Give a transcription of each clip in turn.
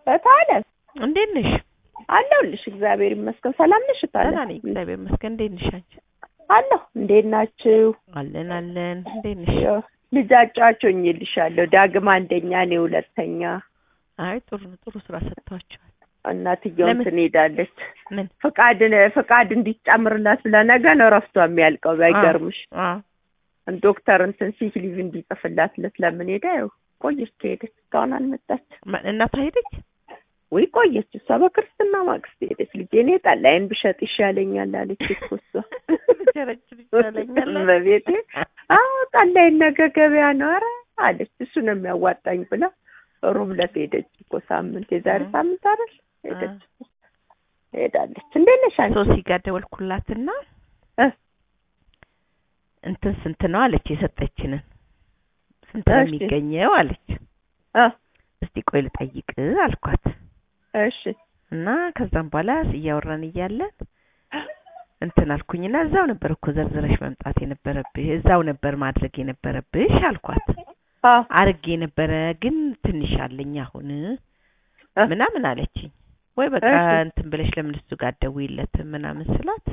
እታለም እንዴት ነሽ? አለሁልሽ። እግዚአብሔር ይመስገን። ሰላም ነሽ እታለም? ደህና ነኝ እግዚአብሔር ይመስገን። እንዴት ነሽ አንቺ? አለሁ። እንዴት ናችሁ? አለን አለን። እንዴት ነሽ? ያው ልጅ አጫውቼልሻለሁ። ዳግም አንደኛ፣ እኔ ሁለተኛ። አይ ጥሩ ነው። ጥሩ ስራ ሰጥቷቸዋል። እናትየው ለምን? እንትን ሄዳለች ምን? ፍቃድ ፍቃድ እንዲጨምርላት ብላ ነገ ነው እረፍቷ የሚያልቀው። ባይገርምሽ አዎ ዶክተር እንትን ሲክ ሊቭ እንዲጽፍላት ለምን ሄዳ ያው ቆየች ከሄደች እስካሁን አልመጣች። ማ- እናቷ ሄደች? ወይ ቆየች እሷ በክርስትና ማግስት ሄደች። ልጄ እኔ ጠላይን ብሸጥ ይሻለኛል አለች እኮ እሷ ብቸረችር ይሻለኛል አለች። በቤቴ አዎ ጠላይን ነገ ገበያ ነው ኧረ አለች እሱ ነው የሚያዋጣኝ ብላ ሮብ ዕለት ሄደች እኮ ሳምንት የዛሬ እ። ሳምንት አይደል ሄደች ሄዳለች እንዴት ነሽ አንቺ ሶሲ ጋር ደወልኩላትና እ? እንትን ስንት ነው አለች የሰጠችንን ስንት ነው እሺ። የሚገኘው አለች። አ እስቲ ቆይ ልጠይቅ አልኳት እሺ እና ከዛም በኋላ እያወራን እያለን እንትን አልኩኝና እዛው ነበር እኮ ዘርዝረሽ መምጣት የነበረብሽ እዛው ነበር ማድረግ የነበረብሽ አልኳት። አ አርጌ ነበረ ግን ትንሽ አለኝ አሁን እ? ምናምን አለችኝ። ወይ በቃ እሺ። እንትን ብለሽ ለምን እሱ ጋር አትደውይለትም ምናምን ስላት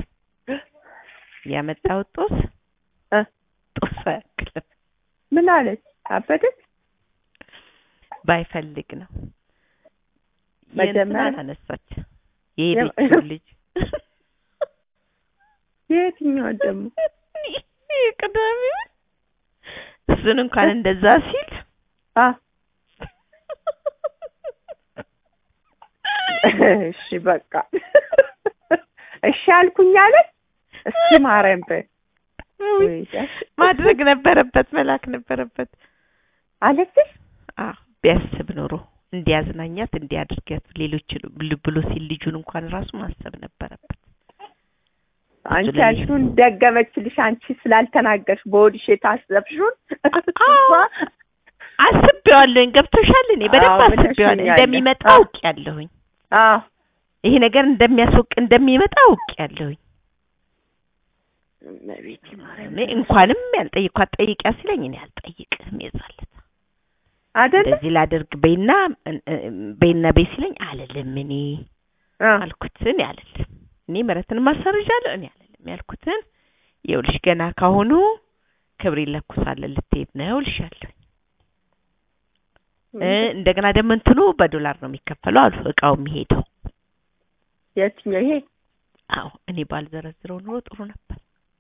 ያመጣሁት ጦስ እ? ጦስ አያክልም ምን አለች አበደች ባይፈልግ ነው መጀመሪያ- የእንትናን አነሳች የሄደችው ልጅ የትኛው ደግሞ ቅዳሜው እሱን እንኳን እንደዛ ሲል አ እሺ በቃ እሺ አልኩኝ አለች እስኪ ማርያም በይ ወይ ዳሽ ማድረግ ነበረበት መላክ ነበረበት አለችሽ አ ቢያስብ ኖሮ እንዲያዝናኛት እንዲያድርጋት ሌሎች ብሎ ሲል ልጁን እንኳን ራሱ ማሰብ ነበረበት አንቺ ለኔ- ያልሽውን ደገመችልሽ አንቺ ስላልተናገርሽ በሆድሽ የታሰብሽውን አዎ። አስቤዋለሁኝ ገብቶሻል እኔ በደንብ አዎ፣ አስቤዋለሁ ብለሽኛል። እንደሚመጣ አዎ። አውቄያለሁኝ አዎ ይሄ ነገር እንደሚያስወቅ እንደሚመጣ አውቄያለሁኝ እመቤቴ ማርያም እኔ እንኳንም ያልጠይኳት ጠይቂያ ሲለኝ እኔ አልጠይቅም የዛለት አይደለ እንደዚህ ላደርግ በይና በይና በይ ሲለኝ አልልም እኔ አ አልኩት እኔ አልልም እኔ ምሕረትን ማሰርጃለሁ እኔ አልልም ያልኩትን ይኸውልሽ ገና ካሁኑ ክብር ይለኩሳለን ልትሄድ ነው እልሻለሁ እ እንደገና ደግሞ እንትኑ በዶላር ነው የሚከፈለው አሉ እቃው የሚሄደው የትኛው ይሄ አዎ እኔ ባልዘረዝረው ኑሮ ጥሩ ነበር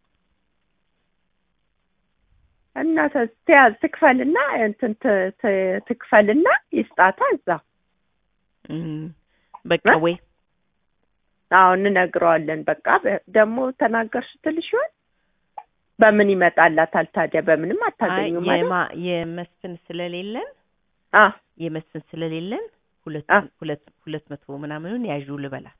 እና ተ- ትያዝ ትክፈልና እንትን ት- ት- ትክፈልና ይስጣታ እዛ እም፣ በቃ እ? ወይ አዎ እንነግረዋለን በቃ በ- ደግሞ ተናገርሽ ትልሽ ይሆን በምን ይመጣላታል ታዲያ በምንም አይ አታገኙም ማለት የማ የመስፍን ስለሌለን አ የመስፍን ስለሌለን ሁለት አ ሁለት ሁለት መቶ ምናምኑን ያዡ ልበላት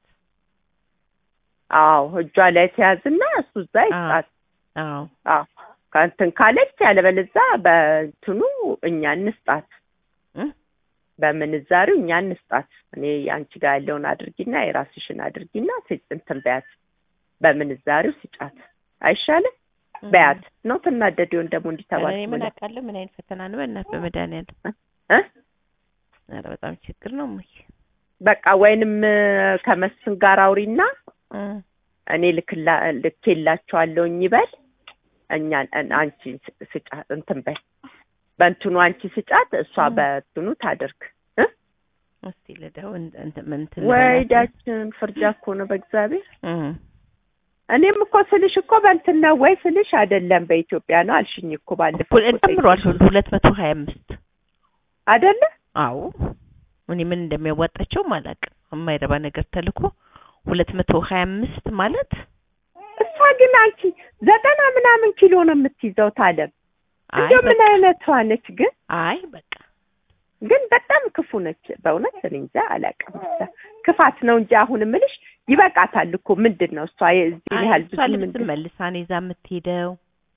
አዎ እጇ ላይ ተያዝና እሱ እዛ አ ይስጣት አዎ አዎ ከእንትን ካለች ያለበለዛ በእንትኑ እኛ እንስጣት እ? በምንዛሪው እኛ እንስጣት እኔ አንቺ ጋር ያለውን አድርጊና የራስሽን አድርጊና ት- እንትን በያት በምንዛሪው ስጫት አይሻልም በያት ነው ትናደድ ይሆን ደግሞ እንዲተባል እኔ ምን አውቃለሁ ምን አይነት ፈተና ነው በእናት በመድኃኒዓለም እ ኧረ በጣም ችግር ነው እሙዬ በቃ ወይንም እ፣ ከመስፍን ጋር አውሪና እ እኔ ልክላ ልኬላቸዋለሁኝ ይበል እኛ አንቺ ስ- ስጫት እንትን በይ በእንትኑ አንቺ ስጫት እሷ እ። በእንትኑ ታደርግ እ? እስቲ ልደው እንትን እንትን እንትን ወይ ልበላት። ዳችን ፍርጃ እኮ ነው በእግዚአብሔር እ እኔም እኮ ስልሽ እኮ በእንትን ነው ወይ ስልሽ አይደለም በኢትዮጵያ ነው አልሽኝ እኮ ባለፈው ሁለት እኮ ጨምሯል ጠይቄሽ ሁለት መቶ ሀያ አምስት አይደለ አዎ እኔ ምን እንደሚያዋጣቸውም አላውቅም የማይረባ ነገር ተልኮ ሁለት መቶ ሀያ አምስት ማለት እሷ ግን አንቺ ዘጠና ምናምን ኪሎ ነው የምትይዘው ታለም አይ እንደው ምን በቃ አይነቷ ነች ግን አይ በቃ ግን በጣም ክፉ ነች በእውነት እኔ እንጃ አላውቅም ብቻ ክፋት ነው እንጂ አሁን ምልሽ ይበቃታል እኮ ምንድን ነው እሷ የዚህ አይ ያህል እሷ ብዙ ልብስ ምንድን መልሳ ነው ይዛ የምትሄደው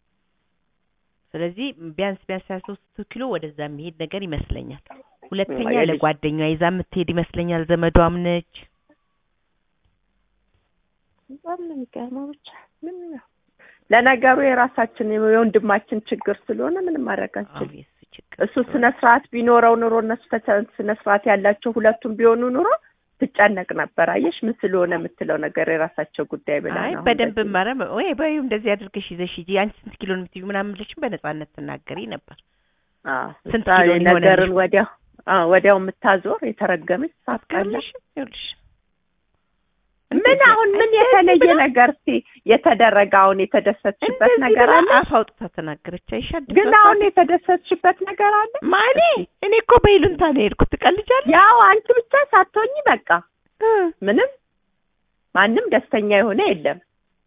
ስለዚህ ቢያንስ ቢያንስ ሀያ ሶስት ኪሎ ወደዛ የሚሄድ ነገር ይመስለኛል ሁለተኛ የልጅ- ለጓደኛዋ ይዛ የምትሄድ ይመስለኛል ዘመዷም ነች በጣም ነው የሚገርመው ብቻ ምን ነው ለነገሩ የራሳችን የወንድማችን ችግር ስለሆነ ምንም ማድረግ አዎ አንችልም የእሱ ችግር እሱ ስነ ስርዓት ቢኖረው ኑሮ እነሱ ተተ- ስነ ስርዓት ያላቸው ሁለቱም ቢሆኑ ኑሮ ትጨነቅ ነበር። አየሽ ምን ስለሆነ የምትለው ነገር የራሳቸው ጉዳይ ብላ አይ ነው። በደንብ እንደዚህ- ማረ ወይ በይው እንደዚህ አድርገሽ ይዘሽ ሂጂ አንቺ ስንት ኪሎ ነው የምትይው ምናምን ብለሽም በነጻነት ትናገሪ ነበር። አዎ፣ ስንት እሷ ኪሎ ሊሆን ነገርን ያለሽ? ወዲያው አዎ፣ ወዲያው የምታዞር የተረገመች ሳትቀላ አትቀርልሽ ይኸውልሽ ምን አሁን ምን የተለየ ነገር እስኪ የተደረገ አሁን የተደሰትሽበት እንደዚህ ነገር ብላ አለ? አፍ አውጥታ ተናገረች። አይሻል ግን አሁን የተደሰትሽበት ነገር አለ? ማኔ እኔ እኮ በይሉንታ ነው የሄድኩት። ትቀልጃለሽ? ያው አንቺ ብቻ ሳትሆኚ በቃ እ ምንም ማንም ደስተኛ የሆነ የለም።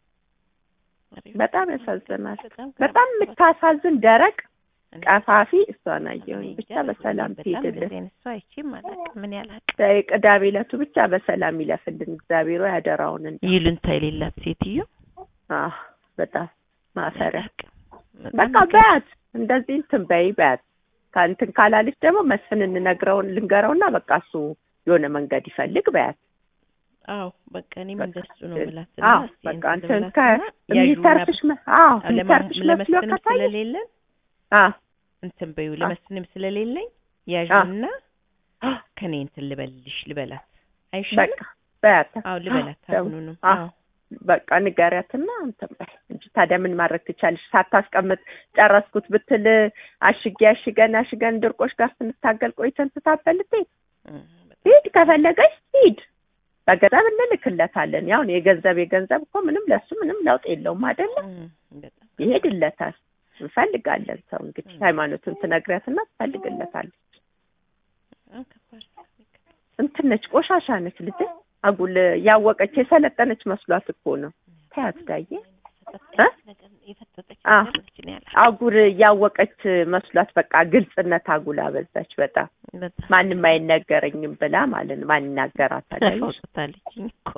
በጣም ያሳዝናል። በጣም የምታሳዝን ደረቅ ቀፋፊ እሷን አየሁኝ። ብቻ በሰላም ትሄድልን። እሷ አይቼም አላውቅም። ምን ያላቅ ቅዳሜ ዕለቱ ብቻ በሰላም ይለፍልን እግዚአብሔር ሆይ አደራውን እንደ ይሉንታ የሌላት ሴትዮ አህ በጣም ማፈሪያ አላውቅም። በቃ በጣም በያት እንደዚህ እንትን በይ በያት። ከእንትን ካላለች ደግሞ መስፍን እንነግረውን ልንገረውና በቃ እሱ የሆነ መንገድ ይፈልግ በያት። አዎ በቃ እኔም በቃ እንደሱ ነው ግን- የምላት። አዎ እና እስኪ በቃ እንትን እንትን ልበላትና ከ ያዡና የሚተርፍሽ መ- አዎ ለማ- የሚተርፍሽ መስሎ ለመስፍንም ከታየ ስለሌለን አዎ እንትን በይው አ- ለመስፍንም ስለሌለኝ ያዡና ከኔ እንትን ልበልሽ ልበላት አይሻልም? በቃ በያት። አዎ ልበላት ደግሞ- አሁኑንም። አዎ አዎ በቃ ንገሪያትና እንትን በይ እንጂ ታዲያ ምን ማድረግ ትቻለሽ? ሳታስቀምጥ ጨረስኩት ብትል አሽጌ አሽገን አሽገን ድርቆሽ ጋር ስንታገል ቆይተን ትታበልት እም፣ ሂድ ከፈለገች ሂድ በገንዘብ እንልክለታለን። ያው የገንዘብ የገንዘብ እኮ ምንም ለሱ ምንም ለውጥ የለውም አይደለም። እም፣ በጣም ይሄድለታል። እንፈልጋለን ሰው እንግዲህ ሃይማኖቱን ትነግሪያትና ትፈልግለታለች። በጣም ከባድ ነው። እንትን ነች፣ ቆሻሻ ነች ልጅ አጉል ያወቀች የሰለጠነች መስሏት እኮ ነው። ተያት ዳዬ እ? የፈጠጠች አ። ነገር ነች ነው ያላት። አጉል ያወቀች መስሏት በቃ ግልጽነት አጉል አበዛች በጣም በጣም ማንም አይነገረኝም ብላ ማለት ነው። ማን ይናገራታል? አየሽ? ተፋውጥታለችኝ እኮ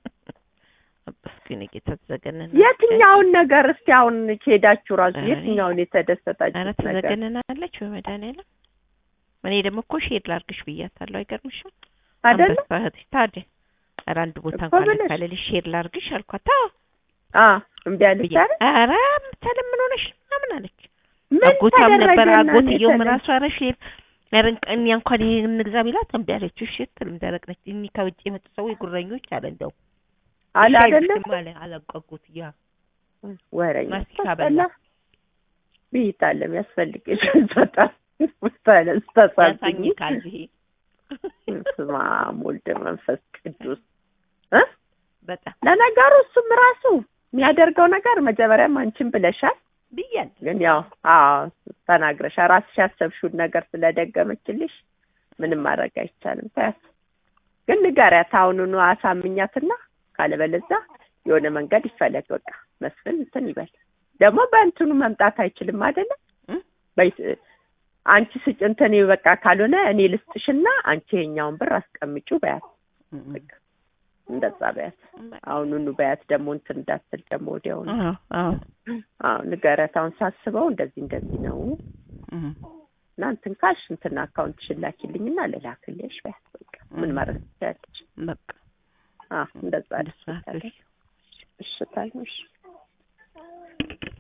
አባስኩኝ ጌታ ተዘገነን የትኛውን ነገር እስኪ አሁን ሄዳችሁ ራሱ ኧረ የትኛውን ኧረ የተደሰታችሁት ነገር ተዘገነናለች በመድኃኒዓለም እኔ ደግሞ እኮ ሼር ላርግሽ ብያታለሁ አይገርምሽም አይደለ? አንበሳ እህትሽ ታዲያ ኧረ አንድ ቦታ እኮ እንኳን ብለሽ። ልካለልሽ ሼር ላርግሽ አልኳት አዎ አ እምቢ አለች ብዬ አይደል? ኧረ ምታለም ምን ሆነሽ ምናምን አለች ምን አጎቷም ነበር ተደረገና አጎትየውም የተለየ? ራሱ ኧረ ሼር ኧረ እኛ እንኳን ይሄን እንግዛ ቢላት እምቢ አለች እሺ ትልም ደረቅ ነች እኒ ከውጭ የመጡ ሰዎች ጉረኞች አለ እንደው አለ እሺ አይደለም አይሉሽም አለ አላቋቁት ያ ወረኛ ማስቲካ ታስጠላ በላ። ብይታለም ያስፈልግሽ በጣም ስታለ ስታሳዝኝ ያሳኝካል ይሄ ስማ ወልደ መንፈስ ቅዱስ እ በጣም ለነገሩ እሱም ራሱ የሚያደርገው ነገር መጀመሪያም አንቺን ብለሻል። ብያለሁ ግን ያው አዎ ተናግረሻል። ራስሽ ያሰብሽውን ነገር ስለደገመችልሽ ምንም ማድረግ አይቻልም። ታያት ግን ንገሪያት አሁኑኑ አሳምኛትና ካለበለዚያ የሆነ መንገድ ይፈለግ። በቃ መስፍን እንትን ይበል። ደግሞ በእንትኑ መምጣት አይችልም አይደለም እ? በይ- አንቺ ስጭ እንትን በቃ ካልሆነ እኔ ልስጥሽና አንቺ የኛውን ብር አስቀምጪው በያት። በቃ እንደዛ በያት። አሁኑኑ በያት። ደግሞ እንትን እንዳትል ደግሞ ወዲያውኑ አዎ አዎ አዎ ንገሪያት። አሁን ሳስበው እንደዚህ እንደዚህ ነው እም። እና እንትን ካልሽ እንትን አካውንትሽን ላኪልኝና ልላክልሽ በያት። በቃ ምን ማድረግ ትችያለሽ? በቃ አዎ እንደዛ እንደሱ አድርጊ። እሽታል እሺ